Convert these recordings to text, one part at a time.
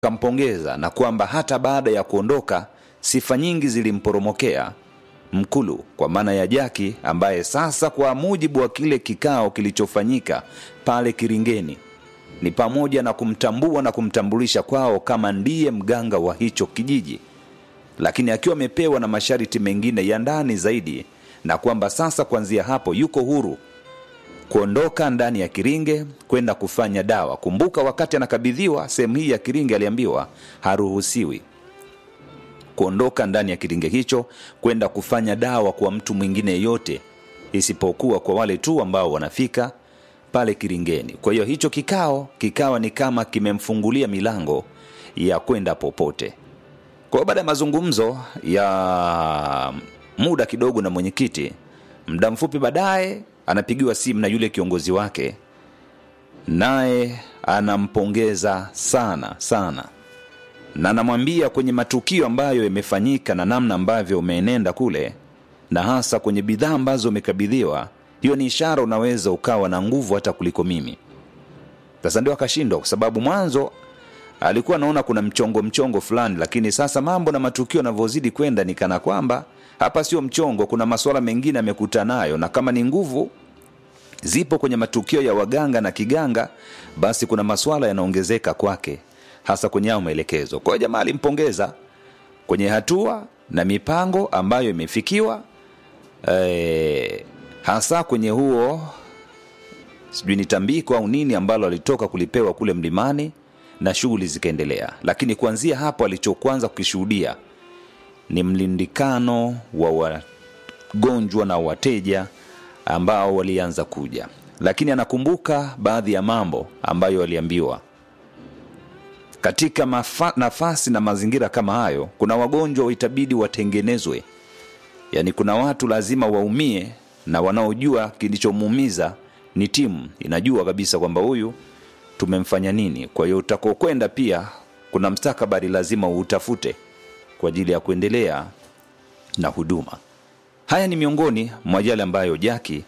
kampongeza na kwamba hata baada ya kuondoka sifa nyingi zilimporomokea Mkulu kwa maana ya Jaki, ambaye sasa kwa mujibu wa kile kikao kilichofanyika pale Kiringeni ni pamoja na kumtambua na kumtambulisha kwao kama ndiye mganga wa hicho kijiji, lakini akiwa amepewa na masharti mengine ya ndani zaidi, na kwamba sasa kuanzia hapo yuko huru kuondoka ndani ya Kiringe kwenda kufanya dawa. Kumbuka wakati anakabidhiwa sehemu hii ya Kiringe aliambiwa haruhusiwi kuondoka ndani ya kiringe hicho kwenda kufanya dawa kwa mtu mwingine yeyote isipokuwa kwa wale tu ambao wanafika pale kiringeni. Kwa hiyo hicho kikao kikawa ni kama kimemfungulia milango ya kwenda popote. Kwa hiyo baada ya mazungumzo ya muda kidogo na mwenyekiti, muda mfupi baadaye anapigiwa simu na yule kiongozi wake, naye anampongeza sana sana na anamwambia kwenye matukio ambayo yamefanyika na namna ambavyo umeenenda kule, na hasa kwenye bidhaa ambazo umekabidhiwa, hiyo ni ishara unaweza ukawa na nguvu hata kuliko mimi. Sasa ndio akashindwa, kwa sababu mwanzo alikuwa anaona kuna mchongo mchongo fulani, lakini sasa mambo na matukio yanavyozidi kwenda ni kana kwamba hapa sio mchongo, kuna masuala mengine amekuta nayo, na kama ni nguvu zipo kwenye matukio ya waganga na kiganga, basi kuna masuala yanaongezeka kwake hasa kwenye hayo maelekezo. Kwa hiyo jamaa alimpongeza kwenye hatua na mipango ambayo imefikiwa, e, hasa kwenye huo sijui ni tambiko au nini ambalo alitoka kulipewa kule mlimani na shughuli zikaendelea. Lakini kuanzia hapo alichokwanza kukishuhudia ni mlindikano wa wagonjwa na wateja ambao walianza kuja, lakini anakumbuka baadhi ya mambo ambayo aliambiwa katika mafa, nafasi na mazingira kama hayo, kuna wagonjwa itabidi watengenezwe, yaani kuna watu lazima waumie, na wanaojua kilichomuumiza ni timu, inajua kabisa kwamba huyu tumemfanya nini. Kwa hiyo utakokwenda pia kuna mstakabali lazima uutafute kwa ajili ya kuendelea na huduma. Haya ni miongoni mwa yale ambayo Jaki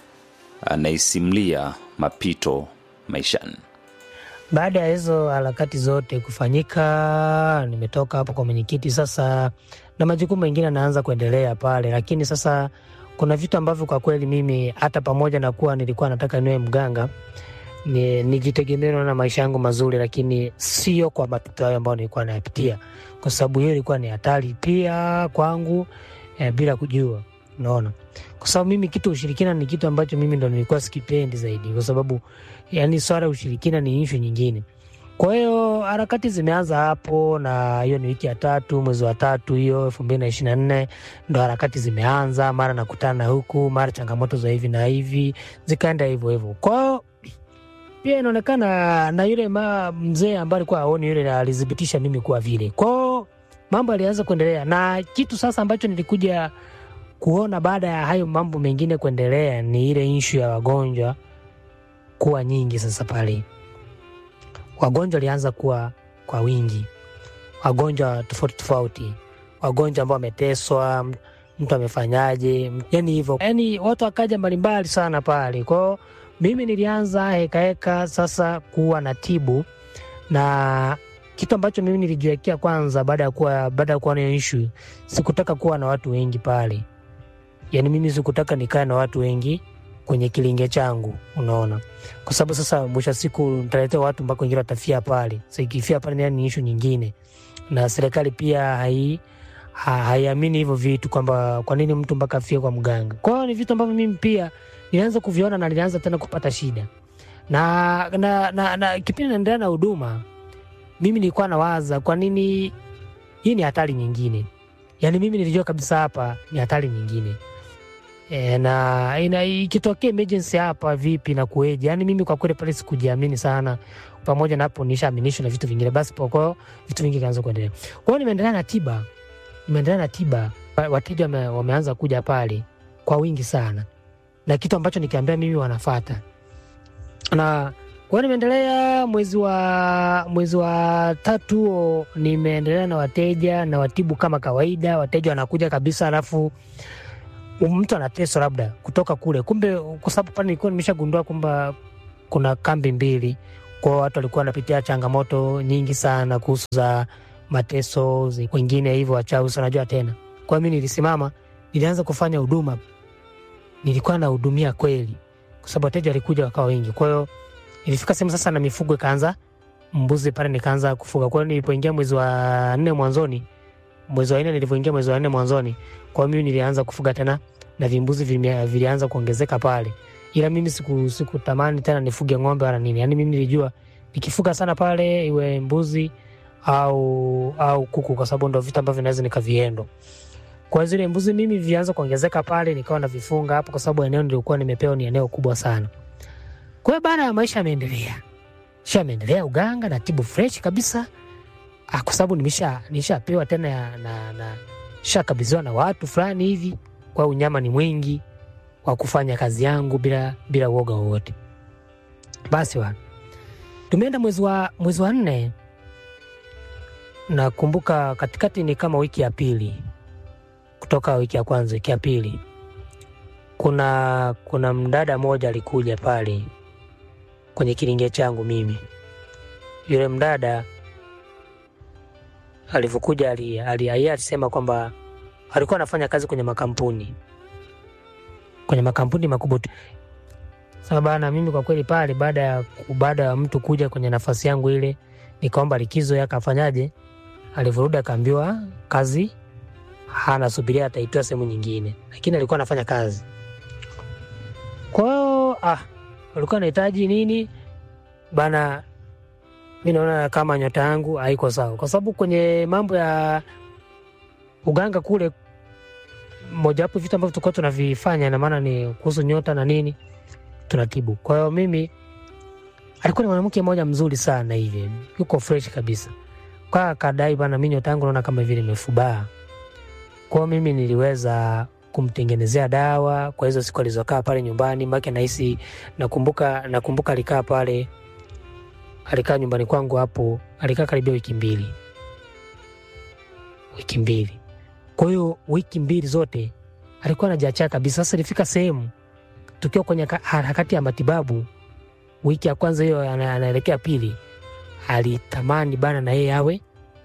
anaisimlia mapito maishani. Baada ya hizo harakati zote kufanyika, nimetoka hapo kwa mwenyekiti sasa, na majukumu mengine anaanza kuendelea pale, lakini sasa kuna vitu ambavyo kwa kweli mimi hata pamoja na kuwa nilikuwa nataka niwe mganga ni nijitegemee na maisha yangu mazuri, lakini sio kwa mapito hayo ambayo nilikuwa nayapitia, kwa sababu hiyo ilikuwa ni hatari pia kwangu eh, bila kujua, unaona kwa sababu mimi kitu ushirikina ni kitu ambacho mimi ndo nilikuwa sikipendi zaidi, kwa sababu yani swala ya ushirikina ni ishu nyingine. Kwa hiyo harakati zimeanza hapo, na hiyo ni wiki ya tatu mwezi wa tatu hiyo elfu mbili na ishirini na nne ndo harakati zimeanza, mara nakutana na huku, mara changamoto za hivi na hivi, zikaenda hivyo hivyo. Kwa hiyo pia inaonekana na yule ma mzee ambaye alikuwa aoni yule alithibitisha mimi kuwa vile. Kwa hiyo mambo alianza kuendelea, na kitu sasa ambacho nilikuja kuona baada ya hayo mambo mengine kuendelea ni ile inshu ya wagonjwa kuwa nyingi. Sasa pale wagonjwa walianza kuwa kwa wingi, wagonjwa tofauti tofauti, wagonjwa ambao wameteswa, mtu amefanyaje, yani hivyo, yani watu wakaja mbalimbali sana pale. Kwao mimi nilianza hekaheka sasa kuwa na tibu na kitu ambacho mimi nilijiwekea kwanza, baada ya kuwa baada ya kuwa na ishu, sikutaka kuwa na watu wengi pale yani mimi sikutaka nikae na watu wengi kwenye kilinge changu, unaona, kwa sababu sasa mwisho siku nitaletea watu mpaka wengine watafia pale. Sasa ikifia pale yani ni ishu nyingine, na serikali pia hai haiamini hivyo vitu kwamba kwa nini mtu mpaka afie kwa mganga. Kwa hiyo ni vitu ambavyo mimi pia nilianza kuviona na nilianza tena kupata shida na, na, na, na kipindi naendelea na huduma, mimi nilikuwa nawaza kwa nini hii ni hatari nyingine. Yani mimi nilijua kabisa hapa ni hatari nyingine e, na ina, ikitokea emergency hapa vipi na kueje? Yani mimi kwa kweli pale sikujiamini sana, pamoja na hapo nishaaminishwa na vitu vingine, basi poko vitu vingi kaanza kuendelea. Kwa hiyo nimeendelea na tiba, nimeendelea na tiba, wateja wame, wameanza kuja pale kwa wingi sana, na kitu ambacho nikiambia mimi wanafata na kwa hiyo nimeendelea mwezi wa mwezi wa tatu huo, nimeendelea na wateja na watibu kama kawaida. Wateja wanakuja kabisa, alafu mtu anateswa labda kutoka kule, kumbe kwa sababu pale nilikuwa nimeshagundua kwamba kuna kambi mbili, kwao. Watu walikuwa wanapitia changamoto nyingi sana kuhusu za mateso, zi- wengine hivyo wachawi, si unajua tena. Kwa hiyo mi nilisimama, nilianza kufanya huduma, nilikuwa nahudumia kweli, kwa sababu wateja walikuja wakawa wengi. Kwa hiyo ilifika sehemu sasa na mifugo ikaanza mbuzi pale, nikaanza kufuga. Kwa hiyo nilipoingia mwezi wa nne mwanzoni, mwezi wa nne nilivyoingia mwezi wa nne mwanzoni, kwa hiyo mimi nilianza kufuga tena na vimbuzi vime- vilianza kuongezeka pale, ila mimi siku sikutamani tena nifuge ng'ombe wala nini. Yani mimi nilijua nikifuga sana pale, iwe mbuzi au au kuku, kwa sababu ndo vitu ambavyo naweza nikaviendo. Kwa hiyo zile mbuzi mimi vilianza kuongezeka pale, nikawa navifunga hapo, kwa sababu eneo nilikuwa nimepewa ni eneo kubwa sana. Kwa hiyo baada ya maisha yameendelea, sha ameendelea uganga na tibu fresh kabisa, ah, kwa sababu nimesha nishapewa tena ya- na, na shakabidhiwa na watu fulani hivi, kwa hiyo unyama ni mwingi wa kufanya kazi yangu bila bila uoga wowote. Basi wa tumeenda mwezi wa mwezi wa nne, nakumbuka katikati ni kama wiki ya pili kutoka wiki ya kwanza, wiki ya pili, kuna kuna mdada mmoja alikuja pale kwenye kilinge changu mimi. Yule mdada alivyokuja, ali- ali- yeye alisema kwamba alikuwa anafanya kazi kwenye makampuni kwenye makampuni makubwa tu. Sasa bana, mimi kwa kweli pale, baada ya baada ya mtu kuja kwenye nafasi yangu ile, nikaomba likizo, yake afanyaje? Alivyorudi akaambiwa kazi hana, subiria ataitoa sehemu nyingine, lakini alikuwa anafanya kazi. Kwa hiyo ah, alikuwa anahitaji nini bana, mi naona kama nyota yangu haiko sawa, kwa sababu kwenye mambo ya uganga kule, mojawapo vitu ambavyo tulikuwa tunavifanya na maana ni kuhusu nyota na nini tunatibu. Kwa hiyo mimi, alikuwa ni mwanamke mmoja mzuri sana hivi, yuko fresh kabisa, kwa kadai bana, mi nyota yangu naona kama vile imefubaa. Kwa hiyo mimi niliweza kumtengenezea dawa kwa hizo siku alizokaa pale nyumbani make nahisi, nakumbuka nakumbuka alikaa pale, alikaa nyumbani kwangu hapo, alikaa karibia wiki mbili, wiki mbili. Kwa hiyo wiki mbili zote alikuwa anajiachia kabisa. Sasa ilifika sehemu tukiwa kwenye ka- harakati ya matibabu, wiki ya kwanza hiyo ana- anaelekea pili, alitamani bana na yeye awe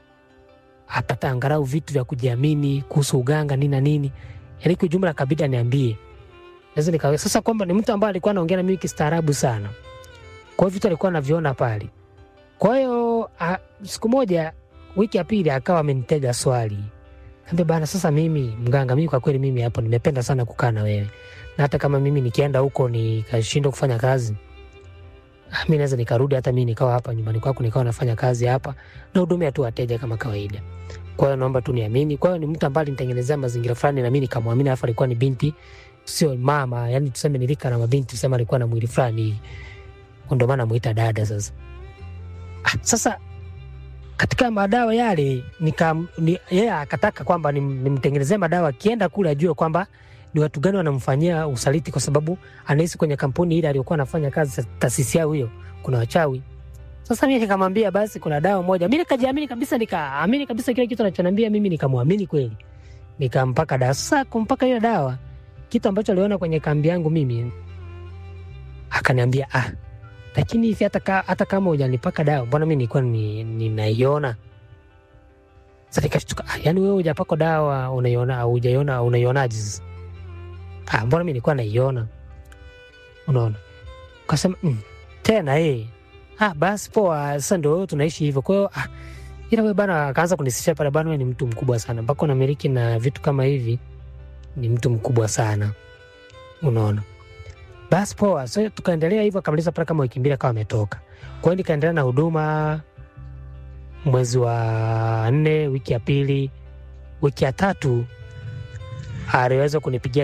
apata angalau vitu vya kujiamini kuhusu uganga nini na nini, yaani kwa ujumla kabidi aniambie naweza nikawe sasa, kwamba ni mtu ambaye alikuwa anaongea na mimi kistaarabu sana, kwa hiyo vitu alikuwa anaviona pale. Kwa hiyo a- siku moja, wiki ya pili, akawa amenitega swali Kaambia bana, sasa mimi mganga, mimi kwa kweli mimi hapo nimependa sana kukaa na wewe, na hata kama mimi nikienda huko nikashindwa kufanya kazi, ah, mi naweza nikarudi hata mi nikawa hapa nyumbani kwako nikawa nafanya kazi hapa na hudumia tu wateja kama kawaida. Kwa hiyo naomba tu niamini. Kwa hiyo ni mtu ambaye alinitengenezea mazingira fulani na mi nikamwamini, alafu alikuwa ni binti, sio mama, yani tuseme nilika na mabinti, tuseme alikuwa na mwili fulani hivi, ndio maana namuita dada. Sasa ah, sasa katika madawa yale nika ni, yeye akataka kwamba nim- nimtengenezee madawa, akienda kule ajue kwamba ni watu gani wanamfanyia usaliti, kwa sababu anahisi kwenye kampuni ile aliyokuwa anafanya kazi, taasisi yao hiyo, kuna wachawi. Sasa mimi nikamwambia basi, kuna dawa moja. Mimi nikajiamini kabisa, nikaamini kabisa kile kitu anachoniambia mimi, nikamwamini kweli, nikampaka dawa. Sasa kumpaka hiyo dawa, kitu ambacho aliona kwenye kambi yangu mimi, akaniambia ah, lakini hivi hata, ka, hata kama hujanipaka dawa, mbona mi nilikuwa ni- ninaiona. Sasa nikashtuka, ah, yani wewe hujapaka dawa unaiona, hujaiona, unaionaje sasa? Ah, mbona mi nilikuwa naiona, unaona. Kasema mm, tena eh, ah, basi poa, sasa ndio tunaishi hivyo. Kwa hiyo ah, ila wewe bana, akaanza kunisisha pale, bana, wewe ni mtu mkubwa sana, mpaka unamiliki na vitu kama hivi, ni mtu mkubwa sana, unaona basi poa. So tukaendelea hivyo, akamaliza pale kama wiki mbili, akawa ametoka. Kwa hiyo nikaendelea na huduma mwezi wa nne, wiki ya pili, wiki ya tatu aliweza kunipigia